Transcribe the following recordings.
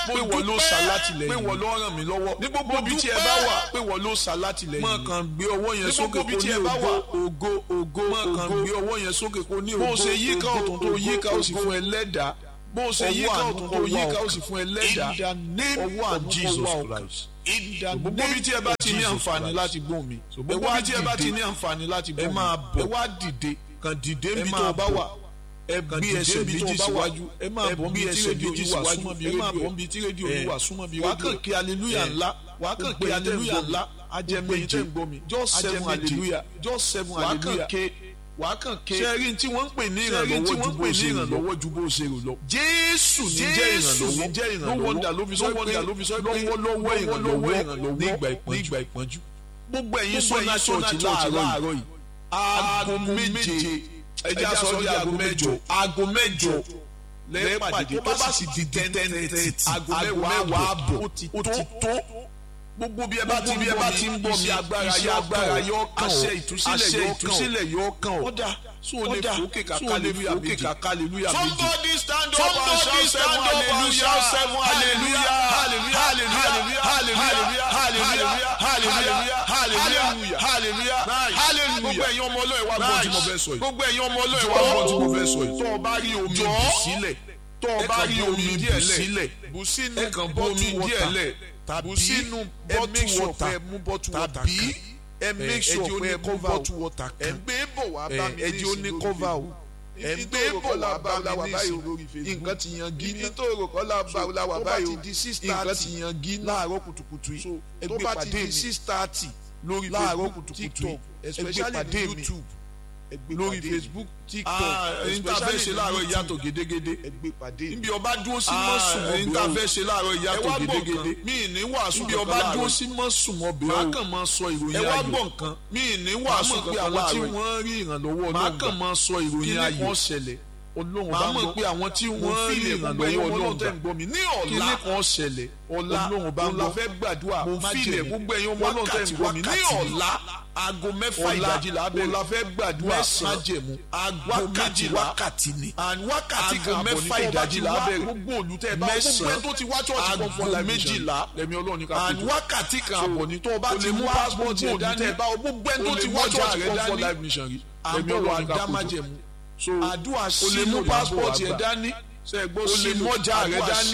pé wọ́n ló ṣàlátìlẹ́yìn pé wọ́n ló ràn mí lọ́wọ́ ní gbogbo ibi tí ẹ bá wà pé wọ́n ló ṣàlátìlẹ́yìn mọ̀ kàn gbé ọwọ́ yẹn sókè kó ní ògo ògo ògo mọ̀ kàn gbé ọwọ́ yẹn sókè kó ní ògo bó ṣe yíká ọ̀tún tó yíká ó sì fún ẹ lẹ́dàá bó ṣe yíká ọ̀tún tó yíká ó sì fún ẹ lẹ́dàá ọwọ́ àánú Jesus Christ gbogbo ibi tí ẹ bá ti ní àǹfààní láti gbóhùn mi gbogbo ibi tí ẹ bá ti ní àǹfààní láti gbóhùn mi ẹ máa bọ̀ ẹ wá dìde kàn dìde níbi tó o bá wà ẹ gbé ẹsẹ̀ méjì síwájú ẹ máa bọ̀ bí ẹsẹ̀ méjì síwájú ẹ máa bọ̀ bí tí rédíò yìí wà súnmọ́ bí rédíò wà á kàn kí aleluya ńlá wà á kàn kí aleluya ńlá ajẹmẹjẹ just seven hallelujah just seven hallelujah wà á kàn ké sẹ́rí tí wọ́n ń pè ní ìrànlọ́wọ́ ju bó ṣe rò lọ jésù ní jẹ́ ìrànlọ́wọ́ no wonder ló fi sọ pé lọ́wọ́lọ́wọ́ ìrànlọ́wọ́ nígbà ìpọ́njú gbogbo ẹ̀yin sọ́nà church láàárọ̀ yìí aago méje ẹjẹ aṣọ ní aago mẹ́jọ aago mẹ́jọ lẹ́ẹ̀pàdé tó bá sì di ten thirty aago mẹ́wàá àbọ̀ ó ti tó gbogbo bí ẹ bá ti bí ẹ bá ti ń bọ̀ mi agbára yọ agbára yọ kàn ọ́ àṣẹ ìtúsílẹ̀ yọ kàn ọ́ ọ̀dà so o lè fòkè kàkà aleluya méjì kàkà aleluya méjì somebody stand up and shout seven hallelujah seven hallelujah hallelujah hallelujah hallelujah hallelujah hallelujah hallelujah hallelujah hallelujah gbogbo ẹ̀yin ọmọ ọlọ́ọ̀ wa gbọ́ tí mo fẹ́ sọ yìí gbogbo ẹ̀yin ọmọ ọlọ́ọ̀ wa gbọ́ tí mo fẹ́ sọ yìí tó o bá rí omi bù sílẹ̀ tó o bá rí omi bù sílẹ̀ bù sínú omi díẹ̀ lẹ̀ tàbí sínú bọ́tù wọ́tà tàbí ẹ make sure pé ẹ mú bọ́tù wọ́tà kan ẹ gbé bọ̀ wá bá mi ní ìsìn lórí facebook ẹ gbé bọ̀ wá bá mi ní ìsìn lórí facebook nǹkan ti yan gí ní tó rò kọ́ la wà báyìí o nǹkan ti yan gí láàárọ̀ kùtùkùtù yìí ẹ gbé pàdé mi six thirty lórí facebook tiktok especially youtube lórí facebook tiktok especially ṣe láàárọ̀ ìyàtọ̀ gédégédé níbi ọba dúró sí mọ́ sùn mọ́ níta fẹ́ ṣe láàárọ̀ ìyàtọ̀ gédégédé mí ní wàásù níbi ọba dúró sí mọ́ sùn mọ́ bẹ́ẹ̀ o máa kàn máa sọ ìròyìn ayọ̀ ẹ wá gbọ́ nǹkan mí ní wàásù pé àwọn tí wọ́n rí ìrànlọ́wọ́ ọlọ́run máa kàn máa sọ ìròyìn ayọ̀ kí ni kàn ṣẹlẹ̀ olóhùn bá mọ̀ pé àwọn tí wọ́n rí ìrànlọ́wọ́ ọlọ́run tẹ̀ ń gbọ́ mi ní ọ̀la kí ni kàn ṣẹlẹ̀ ọ̀la olóhùn bá ń lọ fẹ́ gbàdúrà mo fi ilẹ̀ gbogbo ẹ̀yin ọmọ ọlọ́run tẹ̀ ń gbọ́ mi ní ọ̀la aago mẹ́fà ìdájí la bẹ̀rẹ̀ ọ̀la fẹ́ gbàdúrà májẹ̀mú aago méjì wákàtí ni wákàtí kan mẹ́fà ìdájí la bẹ̀rẹ̀ gbogbo olùtẹ̀ bá gbogbo ẹ̀ tó ti wá church kan fún ọ̀la méjìlá lẹ́mi ọlọ́run ní ká tó tó wákàtí kan àbọ̀ ní tó o bá ti mú passport ẹ̀ dání gbogbo ẹ̀ tó ti wá church kan fún ọ̀la mission rí lẹ́mi ọlọ́run ní ká tó tó so àdúrà sílò passport ẹ̀ dání o lè mọ́jà rẹ̀ dání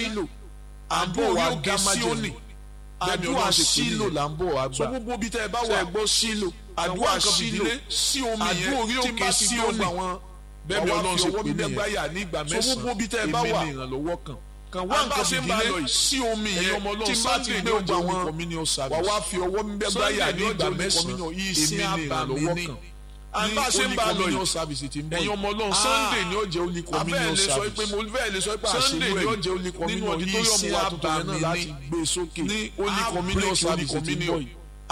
àbọ̀ wa gé síónì àdúrà sílò là ń bọ̀ wá gbà so gbogbo bí tẹ́ ẹ bá wà gbọ́ sílò àdúrà sílò sí omi yẹn tí n bá ti gbọ́ àwọn bẹ́ẹ̀ ni ọlọ́run ṣe pè nìyẹn so gbogbo bí tẹ́ ẹ bá wà èmi ìrànlọ́wọ́ kan kan wá nǹkan fìdílé sí omi yẹn tí n bá ti gbé gbogbo àwọn wà wá fi ọwọ́ mi bẹ́ẹ̀ gbáyà ní ìgbà mẹ́sàn-án èmi ìrànlọ́wọ́ kan àbá ṣe ń bá lọ yìí ẹ̀yin ọmọ ọlọ́run sunday ni ó jẹ́ only communion service abẹ́ẹ̀ lè sọ pé sunday ni ó jẹ́ only communion nínú auditorium wa tuntun yẹn náà láti gbé sókè ní only communion service ti ń bọ̀ yìí.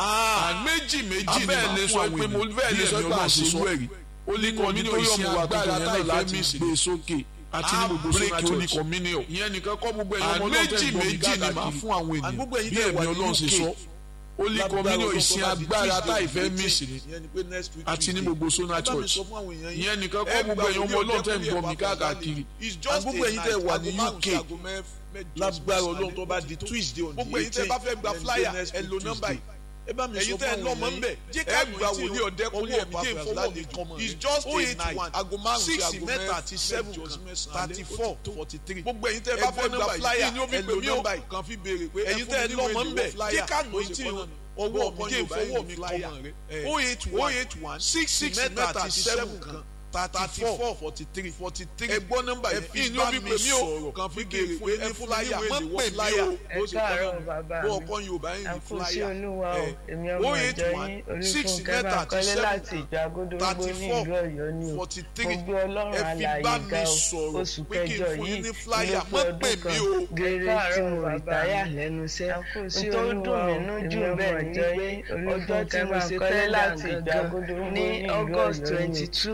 méjì méjì ni máa fún àwọn èèyàn bẹ́ẹ̀ lè sọ pé àṣìṣe ẹ̀rí only communion wa tuntun yẹn náà láti gbé sókè àti ní gbogbo sọ́nà church communion ìyẹn nìkan kọ́ gbogbo ẹ̀yin ọmọ ọlọ́run tẹ̀ ń gbọ́ mi káàkiri bí ẹ̀mí ọlọ́run ṣe sọ holy communion ìsìn agbára tá ìfẹ́ mísì ni àti ní gbogbo sona church ìyẹn nìkan kọ́ gbogbo ẹ̀yin ọmọ ọlọ́run tẹ̀ ń gbọ́ mi káàkiri gbogbo ẹ̀yin tẹ̀ wà ní UK lágbára ọlọ́run tó bá di tuesday on the eighteen gbogbo ẹ̀yin tẹ̀ bá fẹ́ gba flyer ẹ lo nọ́mbà yìí ẹ bá mi sọ fún àwọn èèyàn yìí jẹ́ ká gba wòlíì ọ̀dẹ́kùnrin ẹ̀mí jẹ́ ìfowó mi kàn it's just eight one aago márùn sí aago mẹ́ta àti seven kan thirty four forty three gbogbo ẹ̀yin tẹ́ bá fẹ́ gba flyer ẹ lo nọ́mbà yìí kan fi béèrè pé ẹ̀yin tẹ́ lọ́mọ ń bẹ̀ jẹ́ ká nù tí ọwọ́ mi jẹ́ ìfowó mi kàn rẹ̀ oh eight one six six mẹ́ta àti seven kan thirty four forty three forty three ẹ gbọ́ nọ́mbà yẹn fi bá mi sọ̀rọ̀ kan fi béèrè pé ẹ flyer mọ́ pè mí o ẹ káàárọ̀ bàbá mi bó ọkọ yorùbá yìí ní àkóso flyer olúwa o èmi ọmọ ìjọ yín olùfúnkẹ́ máa kọ́lé láti ìjọ agodorogbo ní ìlú ọ̀yọ́ ni o mo gbé ọlọ́run alààyè ga o oṣù kẹjọ yìí ló pé ọdún kan gèrè tí mo rìtáyà lẹ́nu iṣẹ́ n tó dùn mí nú jù bẹ́ẹ̀ ni wípé ọjọ́ tí mo ṣe tẹ́ láti ìjọ ní august twenty two mo gbé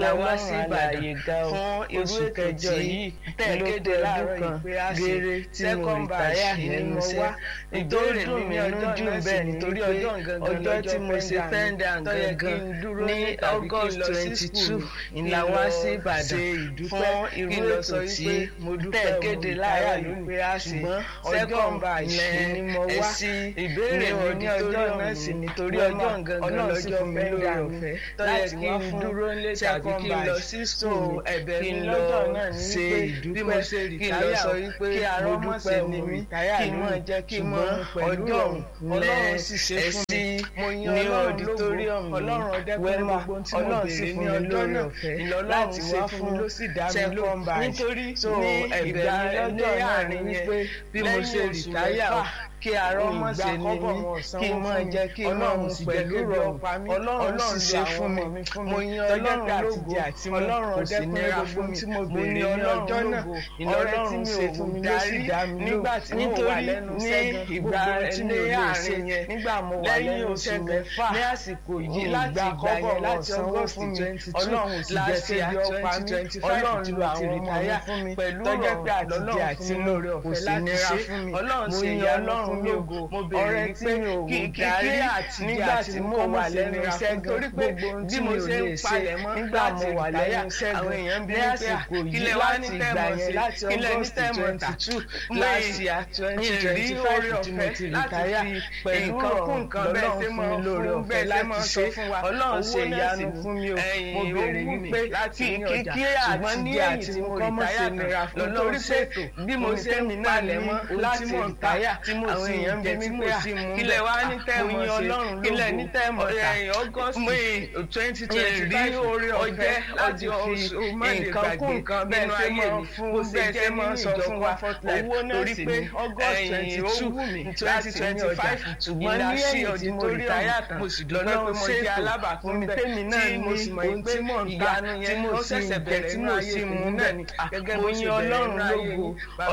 làwọn sí ìbàdàn fún oṣù kẹjọ yìí tẹ̀kéde láàárọ̀ yìí pé a ṣe second batch nínú iṣẹ́ ìdóòrè mi ní ọjọ́ dùn bẹ́ẹ̀ nítorí ọjọ́ tí mo ṣe fẹ́ǹdà gangan ní august twenty two ìlàwọ́ sí ìbàdàn fún irú ètò tí tẹ̀kéde láàárọ̀ yìí pé a ṣe second batch ni mo wá ìbéèrè mi ní ọjọ́ náà sì nítorí ọjọ́ gangan lọ́jọ́ fẹ́ǹdà ọ̀fẹ́ láti wá fún dúró nílé tàbí kí n lọ sí school ẹ̀bẹ̀ mi lọ́jọ́ náà ní wípé bí mo ṣe rìtáyà sọ wípé mo dúpẹ́ ní mi kí n mọ̀ jẹ́ kí n mọ̀ ọjọ́ ọlọ́run sì ṣe fún mi ní auditorium wẹ́mà ọlọ́run sì fún mi lórí ọ̀fẹ́ láti wá fún second batch nítorí ní ìgbà lọ́jọ́ náà ní wípé bí mo ṣe rìtáyà kí arọ́ mọ̀ ṣe ní mí kí n mọ̀ jẹ́ kí n mọ̀ mú pẹ̀lú rọrùn ọlọ́run sì ṣe fún mi mo yan ọlọ́run lógo ọlọ́run kò sí nira fún mi mo ní ọlọ́jọ́ náà ọ̀rẹ́ tí mi ò mú darí nígbà tí mo wà lẹ́nu sẹ́gun ìgbà ní àárín yẹn nígbà mo wà lẹ́nu mẹ́fà ní àsìkò yìí láti ìgbà yẹn láti august twenty two ọlọ́run sì jẹ́ sí ibi ọ̀pá mi ọlọ́run lu àwọn ọmọ mi fún mi pẹ̀lú ọ̀rọ̀ àtijọ́ àti lórí ọ̀fẹ́ láti ṣe ọlọ́run sì yẹ ọlọ́run fún mi ògo ọ̀rẹ́ tí mi ò darí nígbà tí mo wà lẹ́nu sẹ́gun torí pé bí mo ṣe ń palẹ̀ mọ́ nígbà mo wà lẹ́nu sẹ́gun ní àsìkò yìí láti ìgbà yẹn láti august twenty two láti à twenty twenty five tí mo ti rìtáyà pẹ̀lú ọ̀rọ̀ lọ́lọ́run fún mi lórí ọ̀fẹ́ láti ṣe ọlọ́run ṣe ìyanu fún mi o mo béèrè wípé láti ní ọjà ṣùgbọ́n ní èyí tí mo rìtáyà tán lọ́lọ́run ṣètò bí mo ṣe ń palẹ̀ mọ́ láti rìtáyà àwọn èèyàn bí mi pé kílẹ̀ wá ní tẹ́ẹ̀mù ọlọ́run kílẹ̀ ní tẹ́ẹ̀mù august twenty twenty five orí ọjẹ́ láti fi nǹkan kún nǹkan bẹ́ẹ̀ ṣe mọ̀ fún bẹ́ẹ̀ ṣe mọ̀ sọ fún wa owó náà sì ní august twenty two twenty twenty five ṣùgbọ́n ní èyí tí mo rìtáyà tán lọ́nà pé mo jẹ́ alábàápín bẹ́ẹ̀ tèmi náà ni mo sì mọ̀ pé ìyanu yẹn ó ṣẹ̀ṣẹ̀ bẹ̀rẹ̀ tí mo sì mú náà ni gẹ́gẹ́ bó ṣe ọlọ́run lógo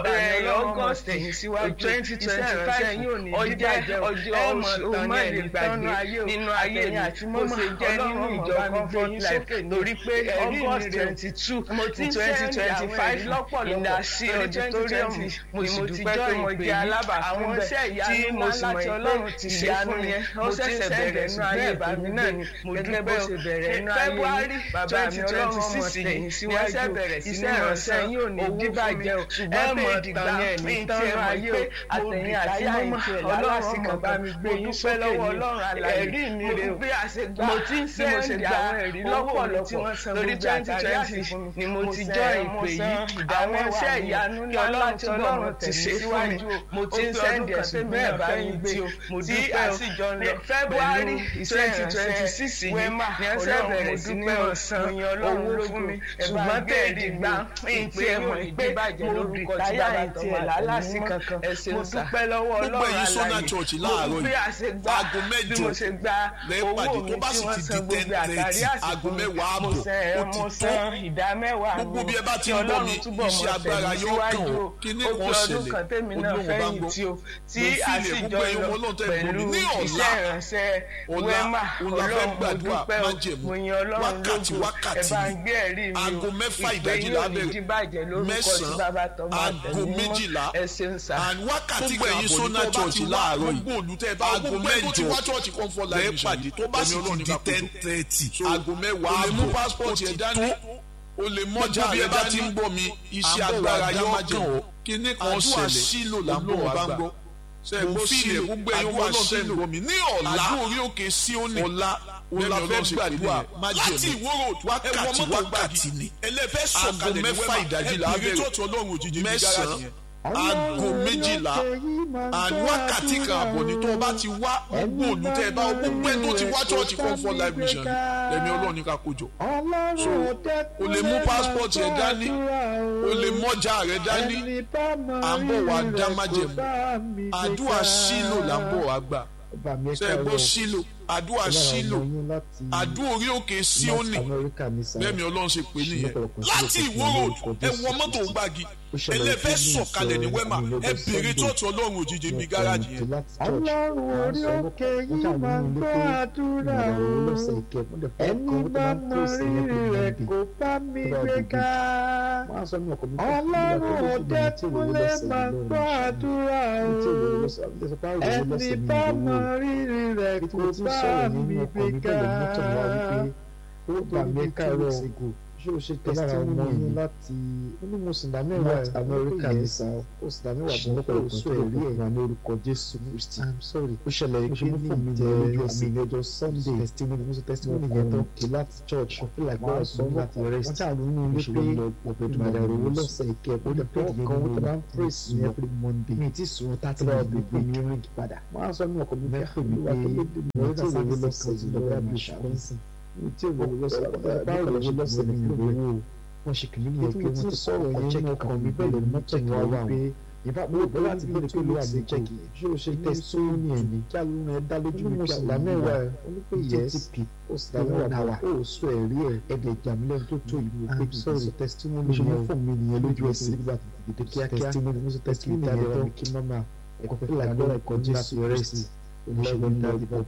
august twenty twenty five ọjọ́ ọjọ́ ọjọ́ máàlì gbàgbé nínú ayé mi àti mo ṣe jẹ́ nínú ìjọ comfort life torí pé august twenty two twenty twenty five ìdásí auditorium mo sì dúpẹ́ pé mo jẹ́ alábàápín bẹ́ẹ̀ tí mo sì mọ̀ pé ìyanu yẹn ó ṣẹ̀ṣẹ̀ bẹ̀rẹ̀ nínú ayé bàbí náà ni mo dúpẹ́ bó ṣe bẹ̀rẹ̀ nínú ayé mi bàbá mi ọlọ́run ọmọ tẹ̀yìn síwájú iṣẹ́ ìránṣẹ́ yín ò ní díbàjẹ́ o ṣùgbọ́n mọ̀ ìgbà mi tán ayé o àtẹ̀yìn àti mọ́mọ́ ọlọ́run sì kàn bá mi gbé yín sókè ní ẹ̀rí mi rè o mo ti ń sẹ́ndì àwọn ẹ̀rí lọ́pọ̀lọpọ̀ lórí twenty twenty ni mo ti jọ ìpè yìí àwọn iṣẹ́ ìyanu ní ọlọ́run tí ọlọ́run ti ṣe fún mi mo ti ń sẹ́ndì ẹ̀sùn bẹ́ẹ̀ bá mi gbé o mo dúpẹ́ o february twenty twenty six yìí ní ẹsẹ̀ bẹ̀rẹ̀ sí ní ọ̀sán owó fún mi ṣùgbọ́n tẹ̀lé gbà ìpè ẹ̀mọ̀ ìpè mo rìtáyà ìtì ẹ̀ lálásì kankan mo dúpẹ́ lọ́wọ́ gbogbo ọlọ́run ẹ̀yin sọ́nà church láàárọ̀ yìí aago mẹ́jọ lẹ́ẹ̀pàdé tó bá sì ti di ten thirty aago mẹ́wàá àbọ̀ ó ti tó gbogbo bí ẹ bá ti ń bọ̀ mi iṣẹ́ agbára yóò kàn ọ́ kí ní kan ṣẹlẹ̀ olóhùn bá ń gbọ́ tí mo fi ilẹ̀ gbogbo ẹ̀yin ọmọ náà tẹ̀ ń bọ̀ mi ní ọ̀la ọ̀la ọ̀la fẹ́ gbàdúrà májẹ̀mú wákàtí wákàtí ni aago mẹ́fà ìdájí la bẹ̀rẹ̀ mẹ́sàn-án aago méjìlá and wákàtí kan àbọ̀ sọ́nà church láàárọ̀ yìí aago mẹ́jọ lẹ́ẹ̀ pàdé tó bá sì ti di ten thirty aago mẹ́wàá àbọ̀ ó ti tó o lè mọ́jà rẹ bá ti ń bọ̀ mi iṣẹ́ agbára yóò kàn ọ́ kíní kan ṣẹlẹ̀ sílò làbọ̀ bá ń gbọ́ mo fi ilẹ̀ gbogbo ẹ̀yin wọn náà tẹ̀ ń bọ̀ mi ní ọ̀la orí òkè sí òní ọ̀la ọ̀la fẹ́ gbàdúrà láti ìwóró wákàtí wákàtí ni aago mẹ́fà ìdájí la bẹ̀rẹ̀ mẹ́sàn-án aago méjìlá and wákàtí kan àbọ̀ ní tó o bá ti wá gbogbo olùtẹ́ ẹ bá o gbogbo ẹ tó ti wá church comfort life mission lẹ́mi ọlọ́run ní ká kójọ so o lè mú passport rẹ dání o lè mọ́jà rẹ dání à ń bọ̀ wá dá májẹ̀mú àdúrà sílò là ń bọ̀ wá gbà ṣe é gbọ́ sílò àdúrà sílò àdúrà orí òkè síónì bẹ́ẹ̀ni ọlọ́run ṣe pé nìyẹn láti ìwó road ẹ wọ mọ́tò gbági ẹlẹ́fẹ́ sọ̀kalẹ̀ ní wẹ́mà ẹ bèrè tọ́tù ọlọ́run òjijì mi gáràjì yẹn. ọlọ́run orí òkè yìí máa ń gbọ́ àdúrà o ẹni bá mọ rírì rẹ̀ kó bá mi gbé ká ọlọ́run òde kúnlẹ̀ máa ń gbọ́ àdúrà o ẹni bá mọ rírì rẹ̀ kó bá mi gbé ká ó gbà mí kárọ̀ ṣé o ṣe testimony yìí láti onímọ̀sìndà mẹ́wàá amẹ́ríkà ní sa ó sì dá mẹ́wàá tó lọ́pọ̀ ìsọ ẹ̀rí ẹ̀ wà ní orúkọ jésù kristi i'm sorry ó ṣẹlẹ̀ pé ní fún mi jẹ́ ọjọ́ àmì ọjọ́ sunday testimony mo ṣe testimony yẹn tán kí láti church I feel like wọ́n sọ láti rest wọ́n ṣàlù ní ilé pé ìgbàdà ìròwó lọ́sẹ̀ ìkẹ́ ó lè pé ìyẹn kan wọ́n tó bá ń praise ní every monday mi ti sùn thirty minutes bí pé mi ring padà wọ́n á sọ ní ọkọ̀ mi fẹ́ pè mí pé mo ti ìròwó lọ́sẹ̀ ìjọba àbíṣà tí o wọlé lọ́sẹ̀ báwo lè wọlé lọ́sẹ̀ ní ìgbòho wọn ṣe kìlí ní ẹgbẹ́ wọn ti sọ̀rọ̀ yẹn ní ọkàn mi bẹ́ẹ̀ lè mú tẹ̀yìn wá wá pé ìfá mo gbọ́ láti bí tó lè àmì jẹ́kì ṣé o ṣe tẹ́sítọ́ọ̀nì ẹ̀ ní kí alóhùn ẹ̀ dá lójú mi pé àwọn mẹ́wàá ẹ̀ onípe yẹ́sì ó sì dá mẹ́wàá náà ó sọ ẹ̀rí ẹ̀ ẹ̀dẹ̀ ìjàmílẹ̀ tó tó ìlú pé kì í sọ tẹ́sítọ́ọ̀nì yẹn fún mi nìyẹn lójú ẹsẹ̀ nígbà tó ti dé tẹ́sítọ́ọ̀nì mo sọ tẹ́sítọ́ọ̀nì yẹn tó kí mọ́mà ẹ̀kọ́ fẹ́ lágbára ẹ̀kọ́ jésù rẹ́sì oníṣègùn náà